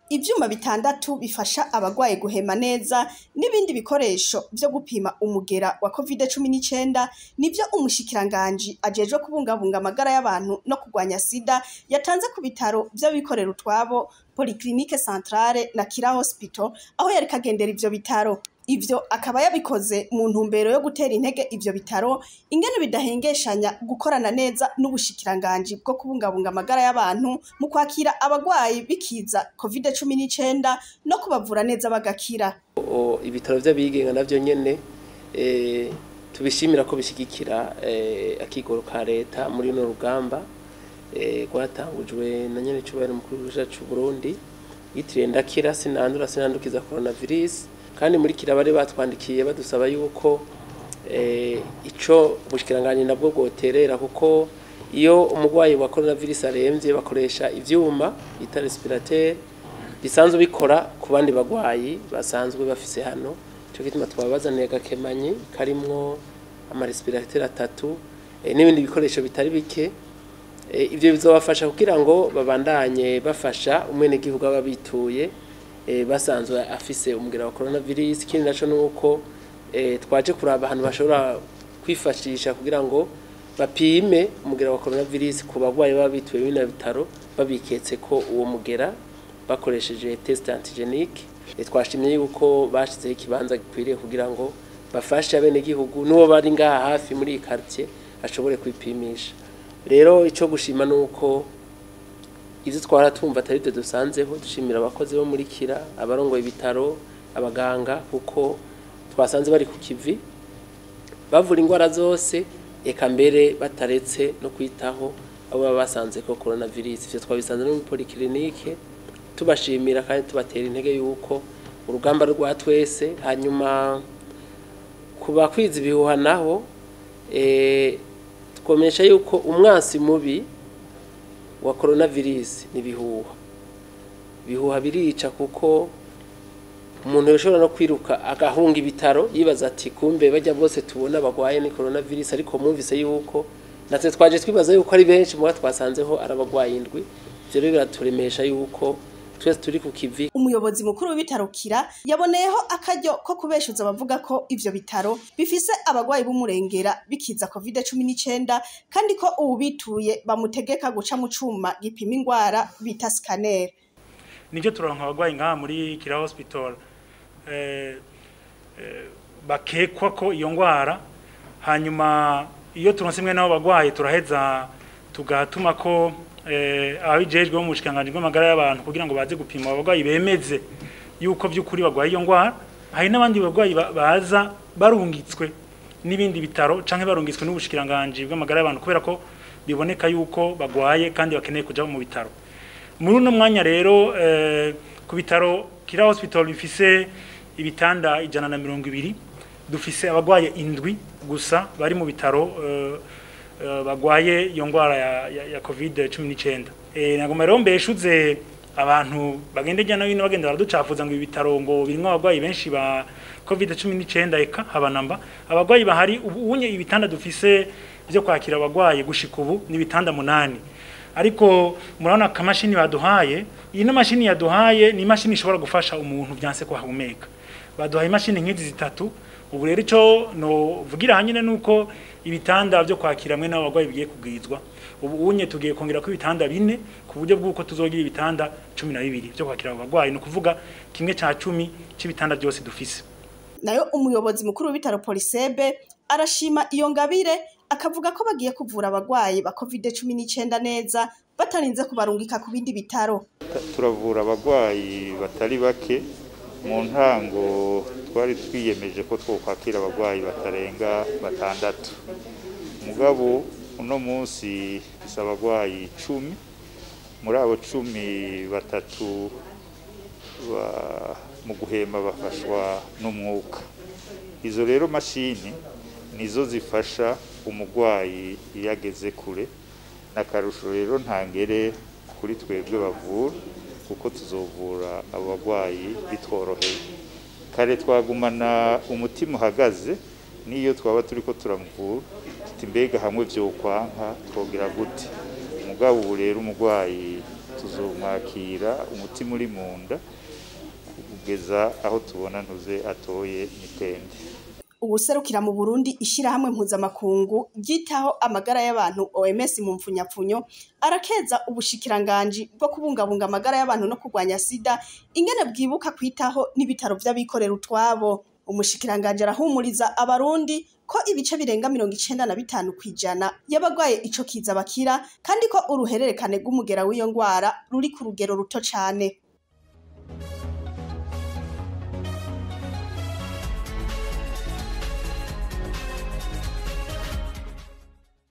ivyuma bitandatu bifasha abagwaye guhema neza n'ibindi bikoresho vyo gupima umugera wa covid cumi n'icenda nivyo umushikiranganji ajejwe kubungabunga amagara y'abantu no kurwanya sida yatanze ku bitaro vy'abikorera utwabo polyclinique centrale na kira hospital aho yariko agendera ivyo bitaro ivyo akaba yabikoze mu ntumbero yo gutera intege ivyo bitaro ingene bidahengeshanya gukorana neza n'ubushikiranganji bwo kubungabunga amagara y'abantu mu kwakira abagwayi bikiza covid cumi n'icenda no kubavura neza bagakira O- ibitaro vy'abigenga navyo nyene eh, tubishimira ko bishigikira eh, akigoro ka leta muri runo rugamba eh, rwatangujwe na nyene cubahiro mukuru w'igihugu c'u Burundi yitiriwe ndakira sinandura sinandukiza coronavirus kandi muri kira bari batwandikiye badusaba yuko eh, ico ubushikiranganje nabwo bwoterera kuko iyo umugwayi wa coronavirus aremvye bakoresha ivyuma bita respirateur bisanzwe bikora ku bandi bagwayi basanzwe bafise hano cyo gituma twabazaniye agakemanyi karimwo amarespirateur atatu eh, n'ibindi bikoresho bitari bike Eh, ivyo bizobafasha kugira ngo babandanye bafasha umwenegihugu aba bituye eh, basanzwe afise umugera wa coronavirus ikindi naco nuko eh, twaje kuraba ahantu bashobora kwifashisha kugira ngo bapime umugera wa coronavirus ku bagwayi baba bituye bino bitaro babiketse ko uwo mugera bakoresheje test antigenique Eh, twashimye yuko bashizeho ikibanza gikwiriye kugira ngo bafashe abenegihugu n'uwo bari ngaha hafi muri iyi quartier ashobore kwipimisha rero icyo gushima ni uko ibyo twara tumva atari byo dusanzeho dushimira abakozi bo muri kira abarongoye ibitaro abaganga kuko twasanze bari ku kivi bavura indwara zose eka mbere bataretse no kwitaho abo baba basanze ko coronavirus ivyo twabisanze no muri polyclinique tubashimira kandi tubatera intege yuko urugamba rwa twese hanyuma ku bakwiza ibihuha naho eh, twomesha yuko umwansi mubi wa coronavirus ni ibihuha ibihuha birica kuko umuntu yoshobora no kwiruka agahunga ibitaro yibaza ati kumbe bajya bose tubona bagwaye ni coronavirus ariko mwumvise yuko natwe twaje twibaza yuko ari benshi muba twasanzeho arabagwaye indwi ivyo rero biraturemesha yuko twese turi ku kivi umuyobozi mukuru w'ibitaro kira yaboneyeho akaryo ko kubeshuza abavuga ko ivyo bitaro bifise abagwayi b'umurengera bikiza covid cumi n'icenda kandi ko ubu bituye bamutegeka guca mu cuma gipima ingwara bita scanner nibyo turonka abagwayi ngaha muri kira hospital eh, eh, bakekwa ko iyo ngwara hanyuma iyo turonse imwe n'abo bagwayi turaheza tugatuma ko eh, ababijejwe bo mu bushikiranganji bw'amagara y'abantu kugira ngo baze gupima abo bagwayi bemeze yuko by'ukuri bagwaye iyo ngwara hari n'abandi bagwayi ba- baza barungitswe n'ibindi bitaro canke barungitswe n'ubushikiranganji bw'amagara y'abantu kubera ko biboneka yuko bagwaye kandi bakeneye kuja mu bitaro muri uno mwanya rero eh, ku bitaro kira hospital bifise ibitanda ijana na mirongo ibiri dufise abagwaye indwi gusa bari mu bitaro eh, eh, bagwaye iyo ngwara ya, ya, ya covid cumi n'icenda eh, nagoma rero mbeshuze abantu bagenda hirya no hino bagenda baraducafuza ngo ibi bitaro ngo birimwo abagwayi benshi ba covid cumi n'icenda eka habanamba abagwayi bahari ubu unye ibitanda dufise vyo kwakira abagwayi gushika ubu ni ibitanda munani ariko murabona akamashini baduhaye iyi no mashini yaduhaye ni imashini ishobora gufasha umuntu byanse ko ahumeka baduhaye imashini nk'izi zitatu ubu rero ico no vugira hanyine nuko ibitanda byo kwakira mwe n'abagwayi bigiye kugwizwa ubu unye tugiye kongera ko ibitanda bine ku buryo bw'uko tuzogira ibitanda cumi na bibiri byo kwakira abo bagwayi ni ukuvuga kimwe ca cumi c'ibitanda byose dufise nayo umuyobozi mukuru w'ibitaro polisebe arashima iyo ngabire akavuga ko bagiye kuvura abagwayi ba covid cumi n'icenda neza batarinze kubarungika ku bindi bitaro turavura abagwayi batari bake mu ntango twari twiyemeje ko twokwakira abagwayi batarenga batandatu mugabo uno munsi dufise abagwayi cumi muri abo cumi batatu ba- mu guhema bafashwa n'umwuka izo rero mashini nizo zifasha umugwayi iyo ageze kure n'akarusho rero ntangere kuri twebwe bavura kuko tuzovura abo bagwayi bitworoheye kare twagumana umutima uhagaze n'iyo twaba turi ko turamuvura tuti mbega hamwe vyokwanka twogira gute mugabo ubu rero umugwayi tuzomwakira umutima uri mu nda kugeza aho tubona ntuze atoye mitende ubuserukira mu Burundi ishirahamwe mpuzamakungu ryitaho amagara y'abantu OMS mu mfunyapfunyo arakeza ubushikiranganji bwo kubungabunga amagara y'abantu no kurwanya sida ingene bwibuka kwitaho n'ibitaro vy'abikorera utwabo umushikiranganji arahumuriza abarundi ko ibice birenga mirongo icenda na bitanu kw'ijana y'abagwaye ico kiza bakira kandi ko uruhererekane rw'umugera w'iyo ngwara ruri ku rugero ruto cane